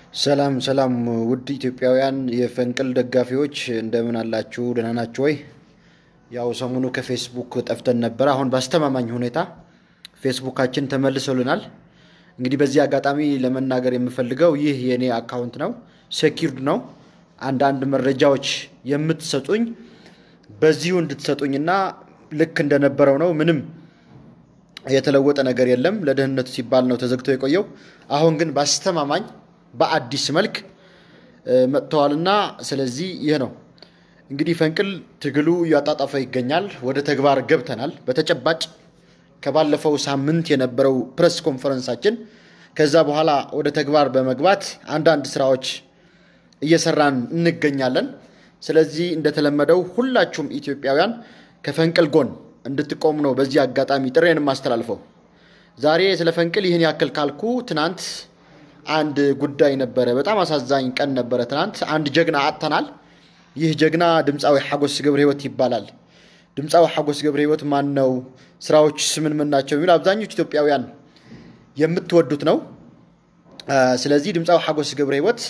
ሰላም ሰላም ውድ ኢትዮጵያውያን የፈንቅል ደጋፊዎች እንደምን አላችሁ? ደህና ናችሁ ወይ? ያው ሰሞኑ ከፌስቡክ ጠፍተን ነበር። አሁን በአስተማማኝ ሁኔታ ፌስቡካችን ተመልሶልናል። እንግዲህ በዚህ አጋጣሚ ለመናገር የምፈልገው ይህ የእኔ አካውንት ነው፣ ሴኪርድ ነው። አንዳንድ መረጃዎች የምትሰጡኝ በዚሁ እንድትሰጡኝና ልክ እንደነበረው ነው። ምንም የተለወጠ ነገር የለም። ለደህንነቱ ሲባል ነው ተዘግቶ የቆየው። አሁን ግን በአስተማማኝ በአዲስ መልክ መጥተዋልና ስለዚህ ይህ ነው እንግዲህ ፈንቅል ትግሉ እያጣጣፈ ይገኛል። ወደ ተግባር ገብተናል። በተጨባጭ ከባለፈው ሳምንት የነበረው ፕሬስ ኮንፈረንሳችን ከዛ በኋላ ወደ ተግባር በመግባት አንዳንድ ስራዎች እየሰራን እንገኛለን። ስለዚህ እንደተለመደው ሁላችሁም ኢትዮጵያውያን ከፈንቅል ጎን እንድትቆሙ ነው በዚህ አጋጣሚ ጥሬን የማስተላልፈው። ዛሬ ስለ ፈንቅል ይህን ያክል ካልኩ ትናንት አንድ ጉዳይ ነበረ። በጣም አሳዛኝ ቀን ነበረ። ትናንት አንድ ጀግና አጥተናል። ይህ ጀግና ድምፃዊ ሓጎስ ገብረ ህይወት ይባላል። ድምፃዊ ሓጎስ ገብረ ህይወት ማን ነው? ስራዎች ምን ምን ናቸው? የሚሉ አብዛኞቹ ኢትዮጵያውያን የምትወዱት ነው። ስለዚህ ድምፃዊ ሓጎስ ገብረ ህይወት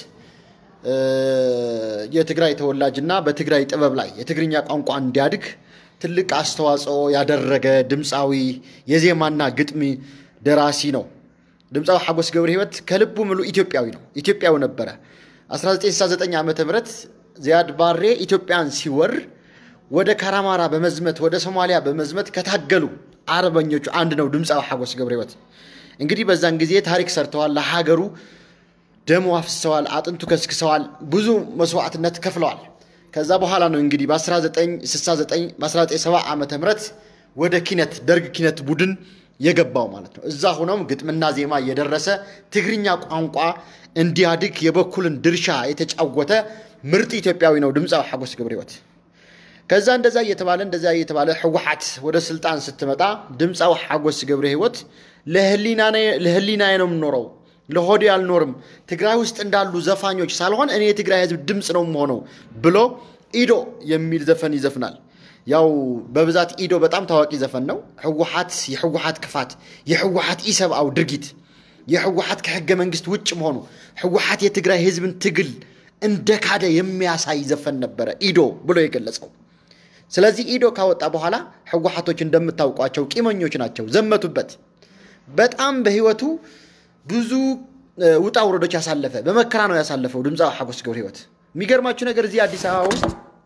የትግራይ ተወላጅና በትግራይ ጥበብ ላይ የትግርኛ ቋንቋ እንዲያድግ ትልቅ አስተዋጽኦ ያደረገ ድምፃዊ የዜማና ግጥሚ ደራሲ ነው። ድምፃዊ ሓጎስ ገብረ ህይወት ከልቡ ሙሉ ኢትዮጵያዊ ነው። ኢትዮጵያዊ ነበረ። 1969 ዓ ም ዚያድ ባሬ ኢትዮጵያን ሲወር ወደ ካራማራ በመዝመት ወደ ሶማሊያ በመዝመት ከታገሉ አርበኞቹ አንድ ነው ድምፃዊ ሓጎስ ገብረ ህይወት። እንግዲህ በዛን ጊዜ ታሪክ ሰርተዋል። ለሀገሩ ደሞ አፍስሰዋል፣ አጥንቱ ከስክሰዋል፣ ብዙ መስዋዕትነት ከፍለዋል። ከዛ በኋላ ነው እንግዲህ በ1969 በ1970 ዓ ም ወደ ኪነት ደርግ ኪነት ቡድን የገባው ማለት ነው። እዛ ሆኖም ግጥምና ዜማ እየደረሰ ትግርኛ ቋንቋ እንዲያድግ የበኩልን ድርሻ የተጫወተ ምርጥ ኢትዮጵያዊ ነው ድምፃዊ ሓጎስ ገብረ ህይወት። ከዛ እንደዛ እየተባለ እንደዛ እየተባለ ህወሓት ወደ ስልጣን ስትመጣ ድምፃዊ ሓጎስ ገብረ ህይወት ለህሊናዬ ነው የምኖረው፣ ለሆዴ አልኖርም፣ ትግራይ ውስጥ እንዳሉ ዘፋኞች ሳልሆን እኔ የትግራይ ህዝብ ድምፅ ነው የምሆነው ብሎ ኢዶ የሚል ዘፈን ይዘፍናል። ያው በብዛት ኢዶ በጣም ታዋቂ ዘፈን ነው። ህወሓት የህወሓት ክፋት፣ የህወሓት ኢሰብአዊ ድርጊት፣ የህወሓት ከህገ መንግስት ውጭ መሆኑ፣ ህወሓት የትግራይ ህዝብን ትግል እንደ ካደ የሚያሳይ ዘፈን ነበረ ኢዶ ብሎ የገለጸው። ስለዚህ ኢዶ ካወጣ በኋላ ህወሓቶች እንደምታውቋቸው ቂመኞች ናቸው፣ ዘመቱበት። በጣም በህይወቱ ብዙ ውጣ ውረዶች ያሳለፈ በመከራ ነው ያሳለፈው ድምፃዊ ሓጎስ ገብረ ህይወት። የሚገርማችሁ ነገር እዚህ አዲስ አበባ ውስጥ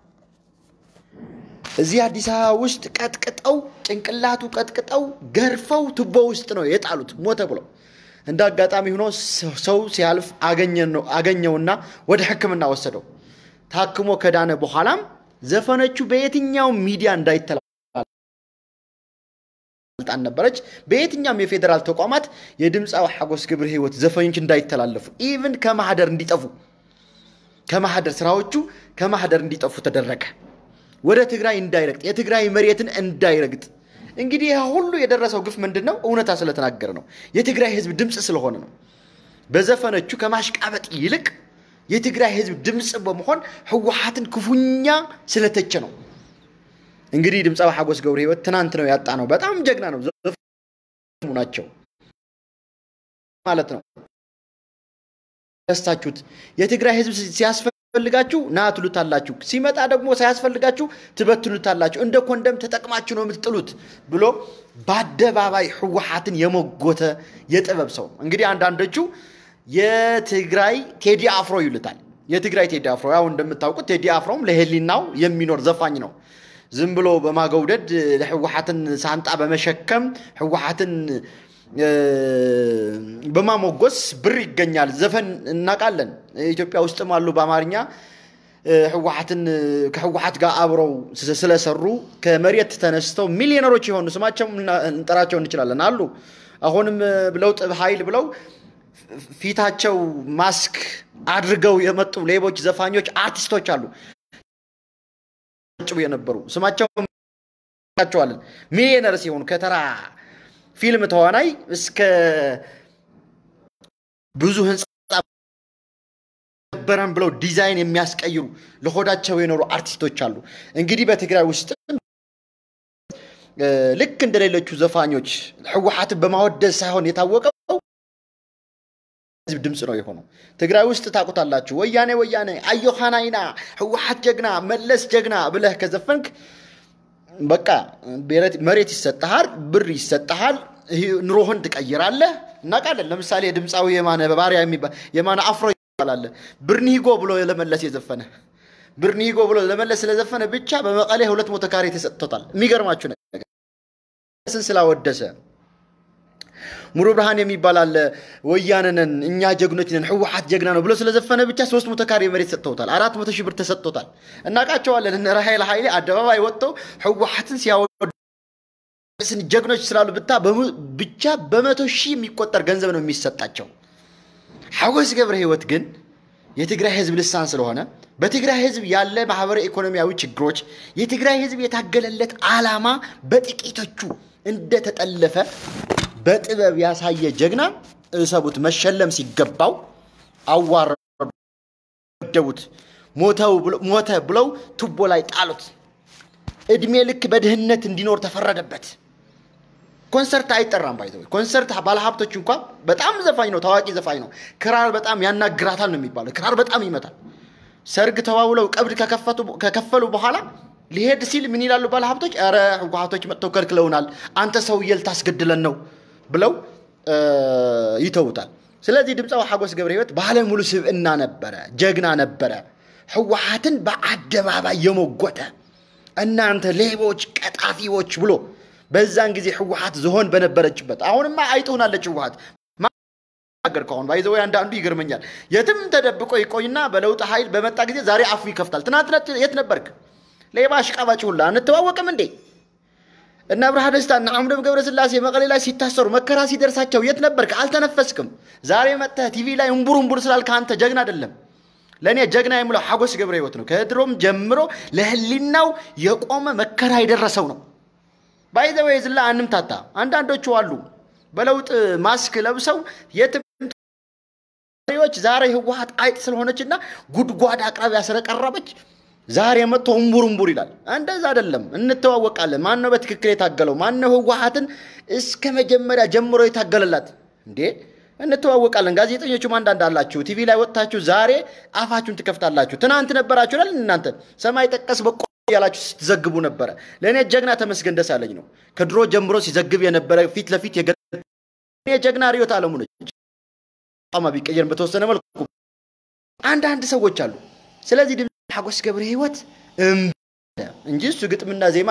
እዚህ አዲስ አበባ ውስጥ ቀጥቅጠው ጭንቅላቱ ቀጥቅጠው ገርፈው ቱቦ ውስጥ ነው የጣሉት ሞተ ብለው። እንደ አጋጣሚ ሆኖ ሰው ሲያልፍ አገኘውና ወደ ሕክምና ወሰደው። ታክሞ ከዳነ በኋላም ዘፈኖቹ በየትኛው ሚዲያ እንዳይተላልጣን ነበረች። በየትኛውም የፌዴራል ተቋማት የድምፃዊ ሓጎስ ገብረ ህይወት ዘፈኖች እንዳይተላለፉ ኢቭን ከማህደር እንዲጠፉ ከማህደር ስራዎቹ ከማህደር እንዲጠፉ ተደረገ። ወደ ትግራይ እንዳይረግጥ የትግራይ መሬትን እንዳይረግጥ። እንግዲህ ይህ ሁሉ የደረሰው ግፍ ምንድን ነው? እውነታ ስለተናገረ ነው። የትግራይ ህዝብ ድምፅ ስለሆነ ነው። በዘፈኖቹ ከማሽቃበጥ ይልቅ የትግራይ ህዝብ ድምፅ በመሆን ህወሓትን ክፉኛ ስለተቸ ነው። እንግዲህ ድምፃዊ ሓጎስ ገብረ ህይወት ትናንት ነው ያጣ ነው። በጣም ጀግና ነው ናቸው ማለት ነው። ደስታችሁት የትግራይ ህዝብ ሲያስፈልጋችሁ ና ትሉታላችሁ፣ ሲመጣ ደግሞ ሳያስፈልጋችሁ ትበትኑታላችሁ፣ እንደ ኮንደም ተጠቅማችሁ ነው የምትጥሉት ብሎ በአደባባይ ህወሓትን የሞጎተ የጥበብ ሰው ነው። እንግዲህ አንዳንዶቹ የትግራይ ቴዲ አፍሮ ይሉታል። የትግራይ ቴዲ አፍሮ ያው እንደምታውቁት ቴዲ አፍሮም ለህሊናው የሚኖር ዘፋኝ ነው። ዝም ብሎ በማገውደድ ህወሓትን ሳንጣ በመሸከም ህወሓትን በማሞጎስ ብር ይገኛል። ዘፈን እናውቃለን። ኢትዮጵያ ውስጥም አሉ በአማርኛ ህወሓትን ከህወሓት ጋር አብረው ስለሰሩ ከመሬት ተነስተው ሚሊዮነሮች የሆኑ ስማቸው እንጠራቸው እንችላለን አሉ። አሁንም ለውጥ ኃይል ብለው ፊታቸው ማስክ አድርገው የመጡ ሌቦች፣ ዘፋኞች፣ አርቲስቶች አሉ የነበሩ ስማቸው ቸዋለን ሚሊዮነር ሲሆኑ ከተራ ፊልም ተዋናይ እስከ ብዙ ህንፃ ነበረን ብለው ዲዛይን የሚያስቀይሩ ለሆዳቸው የኖሩ አርቲስቶች አሉ። እንግዲህ በትግራይ ውስጥ ልክ እንደሌሎቹ ዘፋኞች ህወሓትን በማወደስ ሳይሆን የታወቀው ህዝብ ድምፅ ነው የሆነው። ትግራይ ውስጥ ታውቁታላችሁ። ወያኔ ወያኔ፣ አዮሃናይና፣ ህወሓት ጀግና፣ መለስ ጀግና ብለህ ከዘፈንክ በቃ መሬት ይሰጠሃል፣ ብር ይሰጠሃል፣ ኑሮህን ትቀይራለህ። እናውቃለን። ለምሳሌ የድምፃዊ የማነ ባሪያ የማነ አፍሮ ይባላል። ብርኒጎ ብሎ ለመለስ የዘፈነ ብርኒጎ ብሎ ለመለስ ስለዘፈነ ብቻ በመቀሌ ሁለት መቶ ካሬ ተሰጥቶታል። የሚገርማችሁ ነገር ስን ስላወደሰ ሙሉ ብርሃን የሚባል አለ። ወያነንን እኛ ጀግኖች ነን ህወሓት ጀግና ነው ብሎ ስለዘፈነ ብቻ ሶስት መቶ ካሬ መሬት ሰጥተውታል። አራት መቶ ሺህ ብር ተሰጥቶታል። እናውቃቸዋለን። እነ ራሄል ኃይሌ አደባባይ ወጥተው ህወሓትን ሲያወስን ጀግኖች ስላሉ ብታ ብቻ በመቶ ሺህ የሚቆጠር ገንዘብ ነው የሚሰጣቸው። ሐጎስ ገብረ ህይወት ግን የትግራይ ህዝብ ልሳን ስለሆነ በትግራይ ህዝብ ያለ ማህበራዊ ኢኮኖሚያዊ ችግሮች የትግራይ ህዝብ የታገለለት ዓላማ በጥቂቶቹ እንደተጠለፈ በጥበብ ያሳየ ጀግና እሰቡት። መሸለም ሲገባው አዋረደቡት። ሞተ ብለው ቱቦ ላይ ጣሉት። እድሜ ልክ በድህነት እንዲኖር ተፈረደበት። ኮንሰርት አይጠራም። ባይዘ ኮንሰርት ባለሀብቶች እንኳ በጣም ዘፋኝ ነው፣ ታዋቂ ዘፋኝ ነው። ክራር በጣም ያናግራታል ነው የሚባለው። ክራር በጣም ይመታል። ሰርግ ተዋውለው ቀብድ ከከፈሉ በኋላ ሊሄድ ሲል ምን ይላሉ ባለሀብቶች? ኧረ ህወሓቶች መጥተው ከልክለውናል፣ አንተ ሰውዬ ልታስገድለን ነው ብለው ይተውታል። ስለዚህ ድምፃዊ ሐጎስ ገብረ ህይወት ባለሙሉ ስብዕና ነበረ፣ ጀግና ነበረ። ህወሓትን በአደባባይ የሞጎተ እናንተ ሌቦች፣ ቀጣፊዎች ብሎ በዛን ጊዜ ህወሓት ዝሆን በነበረችበት አሁንማ አይጥ ሆናለች ህወሓት ገር ከሆን ባይዘወይ አንዳንዱ ይገርመኛል። የትም ተደብቆ ይቆይና በለውጥ ኃይል በመጣ ጊዜ ዛሬ አፉ ይከፍታል። ትናንት የት ነበርክ? ሌባ አሽቃባጭ ሁላ አንተዋወቅም እንዴ? እነ ብርሃ ደስታ እና አምዶም ገብረስላሴ መቀሌ ላይ ሲታሰሩ መከራ ሲደርሳቸው የት ነበርክ? አልተነፈስክም። ዛሬ መጥተህ ቲቪ ላይ እምቡር እምቡር ስላልክ አንተ ጀግና አይደለም። ለእኔ ጀግና የምለው ሐጎስ ገብረ ህይወት ነው። ከድሮም ጀምሮ ለህሊናው የቆመ መከራ የደረሰው ነው። ባይዘወይ ዝላ አንምታታ። አንዳንዶቹ አሉ በለውጥ ማስክ ለብሰው የትም ዎች ዛሬ ህወሓት አይጥ ስለሆነችና ጉድጓድ አቅራቢያ ስለቀረበች ዛሬ መጥቶ እምቡር እምቡር ይላል። እንደዛ አይደለም። እንተዋወቃለን። ማነው በትክክል የታገለው? ማነው ህወሓትን እስከ መጀመሪያ ጀምሮ የታገለላት? እንዴ እንተዋወቃለን። ጋዜጠኞቹም አንዳንድ አላችሁ፣ ቲቪ ላይ ወጥታችሁ ዛሬ አፋችሁን ትከፍታላችሁ። ትናንት ነበራችሁ አይደል? እናንተ ሰማይ ጠቀስ በቆ ያላችሁ ስትዘግቡ ነበረ። ለእኔ ጀግና ተመስገን ደሳለኝ ነው። ከድሮ ጀምሮ ሲዘግብ የነበረ ፊት ለፊት የጀግና ርዕዮት ዓለሙ ነች። ማ ቢቀየርም በተወሰነ መልኩ አንዳንድ ሰዎች አሉ። ስለዚህ ድምፅ ሐጎስ ገብረ ህይወት እንጂ እሱ ግጥምና ዜማ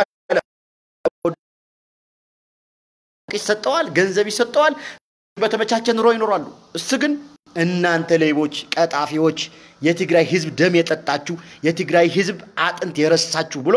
ይሰጠዋል፣ ገንዘብ ይሰጠዋል፣ በተመቻቸ ኑሮ ይኖራሉ። እሱ ግን እናንተ ሌቦች፣ ቀጣፊዎች፣ የትግራይ ህዝብ ደም የጠጣችሁ የትግራይ ህዝብ አጥንት የረሳችሁ ብሎ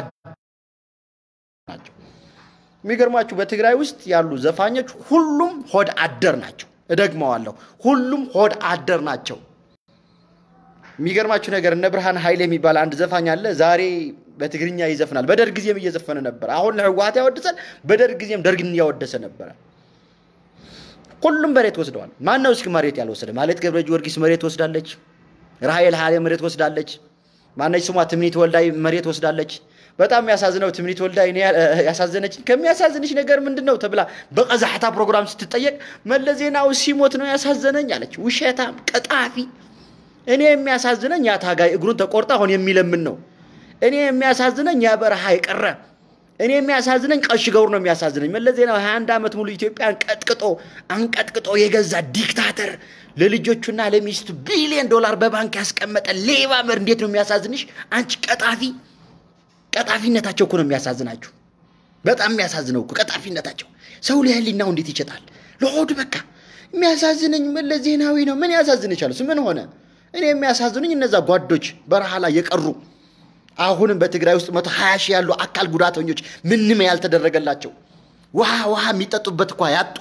ናቸው። የሚገርማችሁ በትግራይ ውስጥ ያሉ ዘፋኞች ሁሉም ሆድ አደር ናቸው። እደግመዋለሁ፣ ሁሉም ሆድ አደር ናቸው። የሚገርማችሁ ነገር እነ ብርሃን ኃይል የሚባል አንድ ዘፋኝ አለ። ዛሬ በትግርኛ ይዘፍናል። በደርግ ጊዜም እየዘፈነ ነበረ። አሁን ለህወሓት ያወድሳል። በደርግ ጊዜም ደርግን እያወደሰ ነበረ። ሁሉም መሬት ወስደዋል። ማን ነው እስኪ መሬት ያልወሰደ? ማለት ገብረ ጊዮርጊስ መሬት ወስዳለች። ራሄል ሀሌ መሬት ወስዳለች። ማነች ስሟ ትምኒት ወልዳይ መሬት ወስዳለች። በጣም የሚያሳዝነው ትምኒት ወልዳይ እኔ ያሳዘነች ከሚያሳዝንሽ ነገር ምንድን ነው ተብላ በቀዛሕታ ፕሮግራም ስትጠየቅ መለስ ዜናዊ ሲሞት ነው ያሳዘነኝ አለች። ውሸታም ቀጣፊ። እኔ የሚያሳዝነኝ ያ ታጋይ እግሩን ተቆርጣ አሁን የሚለምን ነው። እኔ የሚያሳዝነኝ ያ በረሃ የቀረ እኔ የሚያሳዝነኝ ቀሽ ገብሩ ነው የሚያሳዝነኝ። መለስ ዜናዊ 21 ዓመት ሙሉ ኢትዮጵያን ቀጥቅጦ አንቀጥቅጦ የገዛ ዲክታተር ለልጆቹና ለሚስቱ ቢሊዮን ዶላር በባንክ ያስቀመጠ ሌባ መር እንዴት ነው የሚያሳዝንሽ? አንቺ ቀጣፊ። ቀጣፊነታቸው እኮ ነው የሚያሳዝናችሁ። በጣም የሚያሳዝነው እኮ ቀጣፊነታቸው። ሰው ለህሊናው እንዴት ይሸጣል? ለሆዱ በቃ የሚያሳዝነኝ መለስ ዜናዊ ነው። ምን ያሳዝንሻል? እሱ ምን ሆነ? እኔ የሚያሳዝኑኝ እነዛ ጓዶች በረሃ ላይ የቀሩ አሁንም በትግራይ ውስጥ መቶ ሀያ ሺህ ያሉ አካል ጉዳተኞች ምንም ያልተደረገላቸው ውሃ ውሃ የሚጠጡበት እኳ ያጡ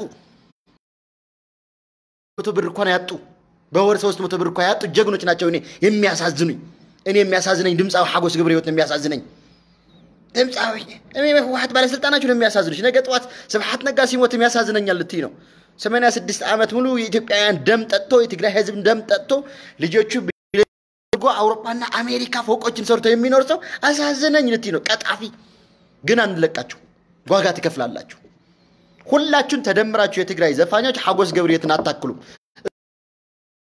መቶ ብር እንኳን ያጡ በወር ሶስት መቶ ብር እኳ ያጡ ጀግኖች ናቸው። እኔ የሚያሳዝኑኝ እኔ የሚያሳዝነኝ ድምፃዊ ሐጎስ ገብረ ህይወት ነው የሚያሳዝነኝ። ድምፃዊ እኔ ህወሓት ባለስልጣናችሁ ነው የሚያሳዝኑች። ነገ ጠዋት ስብሐት ነጋ ሲሞት የሚያሳዝነኛል ልትይ ነው። ሰማንያ ስድስት ዓመት ሙሉ የኢትዮጵያውያን ደም ጠጥቶ የትግራይ ህዝብ ደም ጠጥቶ ልጆቹ አውሮፓና አሜሪካ ፎቆችን ሰርቶ የሚኖር ሰው አሳዘነኝ ልትይ ነው። ቀጣፊ ግን አንለቃችሁ፣ ዋጋ ትከፍላላችሁ። ሁላችሁን ተደምራችሁ የትግራይ ዘፋኞች ሐጎስ ገብረ ህይወትን አታክሉም።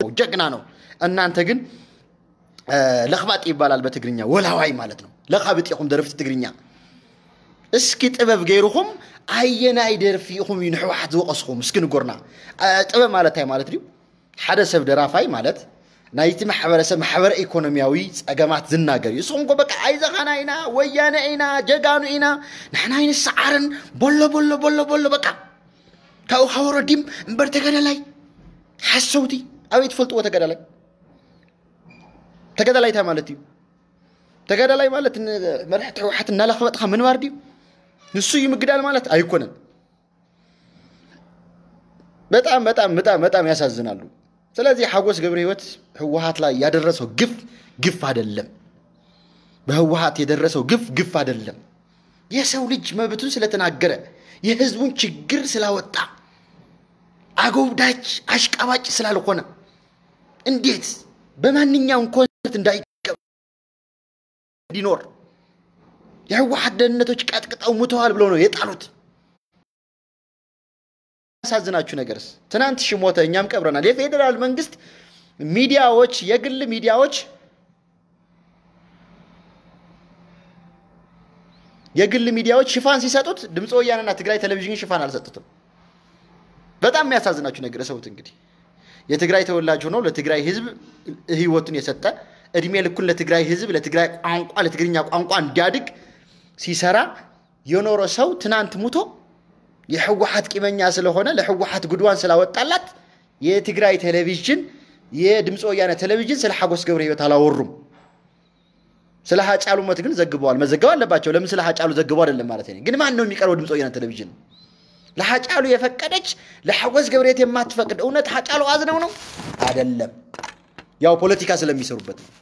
ነው፣ ጀግና ነው። እናንተ ግን ለኽባጥ ይባላል በትግርኛ ወላዋይ ማለት ነው። ለኻብጥ ኢኹም ደረፍቲ ትግርኛ እስኪ ጥበብ ገይርኹም ኣየናይ ደርፊ ኢኹም እዩ ንሕወሓት ዝወቐስኹም እስኪ ንጎርና ጥበብ ማለት እንታይ ማለት ድዩ ሓደ ሰብ ደራፋይ ማለት ናይቲ ማሕበረሰብ ማሕበረ ኢኮኖሚያዊ ፀገማት ዝናገር እዩ እስኹም ኮ በቃ ኣይዘኻና ኢና ወያነ ኢና ጀጋኑ ኢና ንሕና ይንሰዓርን በሎ በሎ በሎ በሎ በቃ ካብኡ ካብ ወረዲም እምበር ተገዳላይ ሓሰውቲ ኣበይ ትፈልጥዎ ተገዳላይ ተገዳላይ እንታይ ማለት እዩ ተገዳላይ ማለት መርሕቲ ሕወሓት እናላኽበጥካ ምንባር ድዩ ንሱ እዩ ምግዳል ማለት አይኮነን። በጣም በጣም በጣም በጣም ያሳዝናሉ። ስለዚህ ሐጎስ ገብረ ሕይወት ህወሓት ላይ ያደረሰው ግፍ ግፍ አይደለም። በህወሓት የደረሰው ግፍ ግፍ አይደለም። የሰው ልጅ መብቱን ስለተናገረ የህዝቡን ችግር ስላወጣ አጎብዳጅ አሽቃባጭ ስላልሆነ እንዴት በማንኛውም ኮንሰርት እንዳይቀበ እንዲኖር የህወሓት ደህንነቶች ቀጥቅጠው ሙተዋል ብለው ነው የጣሉት። ያሳዝናችሁ ነገርስ ትናንት ሺ ሞተ፣ እኛም ቀብረናል። የፌዴራል መንግስት ሚዲያዎች፣ የግል ሚዲያዎች የግል ሚዲያዎች ሽፋን ሲሰጡት ድምፀ ወያነና ትግራይ ቴሌቪዥን ሽፋን አልሰጡትም። በጣም የሚያሳዝናችሁ ነገር ሰውት እንግዲህ የትግራይ ተወላጅ ሆነው ለትግራይ ህዝብ ህይወቱን የሰጠ እድሜ ልኩን ለትግራይ ህዝብ ለትግራይ ቋንቋ ለትግርኛ ቋንቋ እንዲያድግ ሲሰራ የኖረ ሰው ትናንት ሙቶ የህወሓት ቂመኛ ስለሆነ ለህወሓት ጉድዋን ስላወጣላት የትግራይ ቴሌቪዥን የድምፀ ወያነ ቴሌቪዥን ስለ ሐጎስ ገብረ ህይወት አላወሩም። ስለ ሀጫሉ ሞት ግን ዘግበዋል። መዘገብ አለባቸው። ለምን ስለ ሀጫሉ ዘግበው አይደለም ማለት ነው። ግን ማን ነው የሚቀርበው? ድምፀ ወያነ ቴሌቪዥን ለሀጫሉ የፈቀደች ለሐጎስ ገብረሕይወት የማትፈቅድ እውነት ሀጫሉ አዝነው ነው አይደለም። ያው ፖለቲካ ስለሚሰሩበት ነው።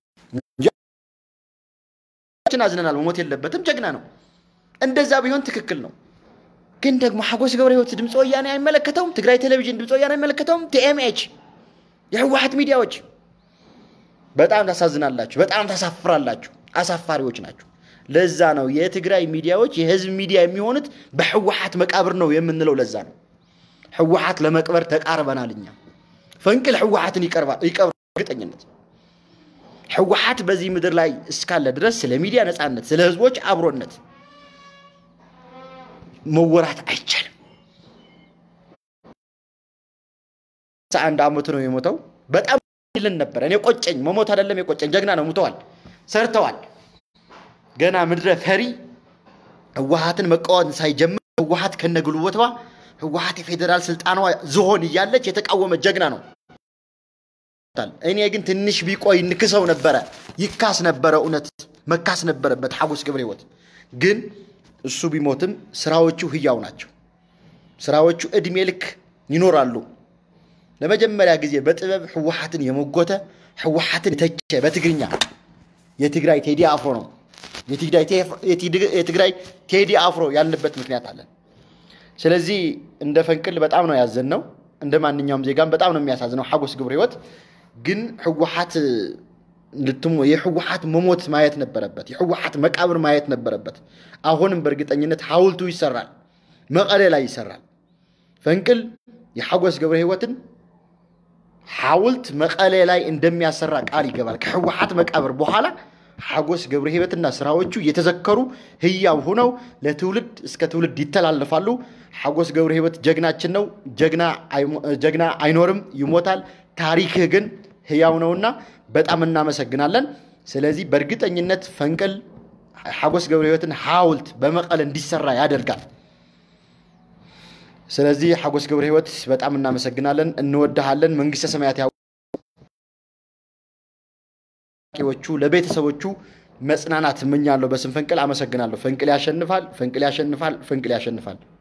አዝነናል፣ መሞት የለበትም ጀግና ነው። እንደዛ ቢሆን ትክክል ነው። ግን ደግሞ ሐጎስ ገብረሕይወት ድምፀ ወያኔ አይመለከተውም። ትግራይ ቴሌቪዥን ድምፀ ወያኔ አይመለከተውም። ቲኤምኤች የህወሓት ሚዲያዎች በጣም ታሳዝናላችሁ፣ በጣም ታሳፍራላችሁ። አሳፋሪዎች ናችሁ። ለዛ ነው የትግራይ ሚዲያዎች የህዝብ ሚዲያ የሚሆኑት በህወሓት መቃብር ነው የምንለው። ለዛ ነው ህወሓት ለመቅበር ተቃርበናል። እኛ ፈንቅል ህወሓትን ይቀብራል እርግጠኝነት። ህወሓት በዚህ ምድር ላይ እስካለ ድረስ ስለ ሚዲያ ነፃነት፣ ስለ ህዝቦች አብሮነት መወራት አይቻልም። አንድ አመቱ ነው የሞተው። በጣም ይልን ነበር። እኔ ቆጨኝ፣ መሞት አይደለም የቆጨኝ። ጀግና ነው፣ ሙተዋል፣ ሰርተዋል። ገና ምድረ ፈሪ ህወሓትን መቃወም ሳይጀምር ህወሓት ከነግልቦቷ ህወሓት የፌዴራል ስልጣኗ ዝሆን እያለች የተቃወመ ጀግና ነው። እኔ ግን ትንሽ ቢቆይ ንክሰው ነበረ፣ ይካስ ነበረ፣ እውነት መካስ ነበረበት ሐጎስ ገብረሕይወት። ግን እሱ ቢሞትም ስራዎቹ ህያው ናቸው። ስራዎቹ እድሜ ልክ ይኖራሉ። ለመጀመሪያ ጊዜ በጥበብ ህወሓትን የሞጎተ ህወሓትን የተቸ በትግርኛ የትግራይ ቴዲ አፍሮ ነው። የትግራይ ቴዲ አፍሮ ያልንበት ምክንያት አለን። ስለዚህ እንደ ፈንቅል በጣም ነው ያዘን ነው። እንደ ማንኛውም ዜጋም በጣም ነው የሚያሳዝነው ሐጎስ ገብረሕይወት። ግን ህወሓት የህወሓት መሞት ማየት ነበረበት። የህወሓት መቃብር ማየት ነበረበት። አሁንም በእርግጠኝነት ሐውልቱ ይሰራል፣ መቀሌ ላይ ይሰራል። ፈንቅል የሐጎስ ገብረሕይወትን ሐውልት መቀሌ ላይ እንደሚያሰራ ቃል ይገባል። ከህወሓት መቃብር በኋላ ሐጎስ ገብረሕይወትና ስራዎቹ የተዘከሩ ህያው ሆነው ለትውልድ እስከ ትውልድ ይተላለፋሉ። ሐጎስ ገብረሕይወት ጀግናችን ነው። ጀግና አይኖርም፣ ይሞታል። ታሪክህ ግን ህያው ነውና በጣም እናመሰግናለን። ስለዚህ በእርግጠኝነት ፈንቅል ሐጎስ ገብረሕይወትን ሐውልት በመቀለ እንዲሰራ ያደርጋል። ስለዚህ ሐጎስ ገብረሕይወት በጣም እናመሰግናለን፣ እንወድሃለን። መንግስተ ሰማያት ያዎቹ ለቤተሰቦቹ መጽናናት እመኛለሁ። በስም ፈንቅል አመሰግናለሁ። ፈንቅል ያሸንፋል፣ ፈንቅል ያሸንፋል፣ ፈንቅል ያሸንፋል።